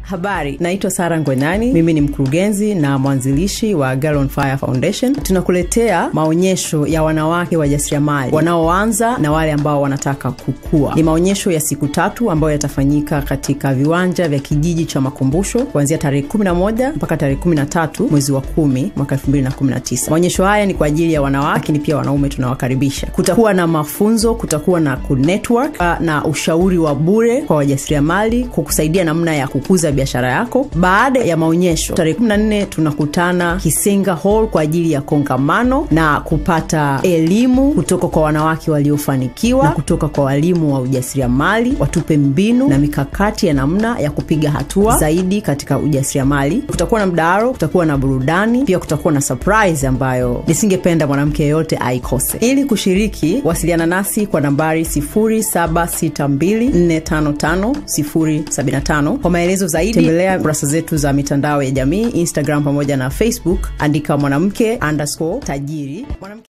Habari, naitwa Sara Ngwenani. Mimi ni mkurugenzi na mwanzilishi wa Girl on Fire Foundation. Tunakuletea maonyesho ya wanawake wajasiriamali wanaoanza na wale ambao wanataka kukua. Ni maonyesho ya siku tatu ambayo yatafanyika katika viwanja vya kijiji cha Makumbusho kuanzia tarehe 11 mpaka tarehe 13 mwezi wa 10 mwaka 2019. Maonyesho haya ni kwa ajili ya wanawake, lakini pia wanaume tunawakaribisha. Kutakuwa na mafunzo, kutakuwa na kunetwork na ushauri wa bure kwa wajasiriamali kukusaidia namna ya kukuza biashara yako. Baada ya maonyesho tarehe 14 tunakutana Kisenga Hall kwa ajili ya kongamano na kupata elimu kutoka kwa wanawake waliofanikiwa na kutoka kwa walimu wa ujasiriamali, watupe mbinu na mikakati ya namna ya kupiga hatua zaidi katika ujasiriamali. Kutakuwa na mdahalo, kutakuwa na burudani, pia kutakuwa na surprise ambayo nisingependa mwanamke yeyote aikose. Ili kushiriki, wasiliana nasi kwa nambari 0762455075 kwa maelezo zaidi tembelea kurasa zetu za mitandao ya jamii Instagram pamoja na Facebook, andika mwanamke underscore tajiri mwanamke